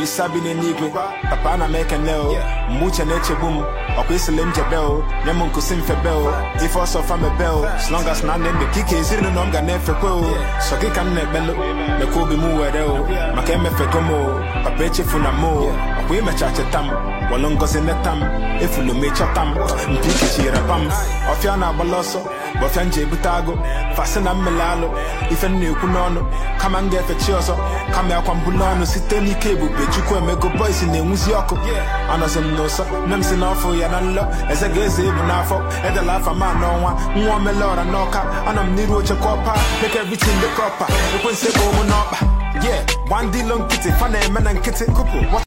olisa bi n'eluigwe papa ana m ekene o mgbe uche na-echegbu m ọkwa isile m jebe o nye m nkusi mfebe o ife ọsọ fa mebe o as long as na ndị ndụ ka ike ezinụlọ m ga na-efekwe o sọ gị ka m na-ekpelu lekwa obi m were o maka emefego m o papa echefuna m o ọkwa imecha cheta m welu ngozi neta m efulu m ịchọta m mpi ikichiri pam ọfịa na-agbala ọsọ bụ ọfịa m ji ebute agụ fasị na mmele alụ ife m na-ekwu n'ọnụ kama m ga-efe chi ọzọ kama akwa mbulu ọnụ site n'ike ebube chukwu emego boys na-enwuzi ọkụ anọzi m n'ụsọ nne m si n'ọfụ ya na nlọ eze ga-eze ebu n'afọ edela afa ma n'ọnwa nwa omele ọra n'ọka anọ m n'iru oche kọpa make everything dị kọpa ekwensi bụ ụmụ n'ọkpa yeah gbandilo nkịtị fa na-eme na nkịtị kụpụ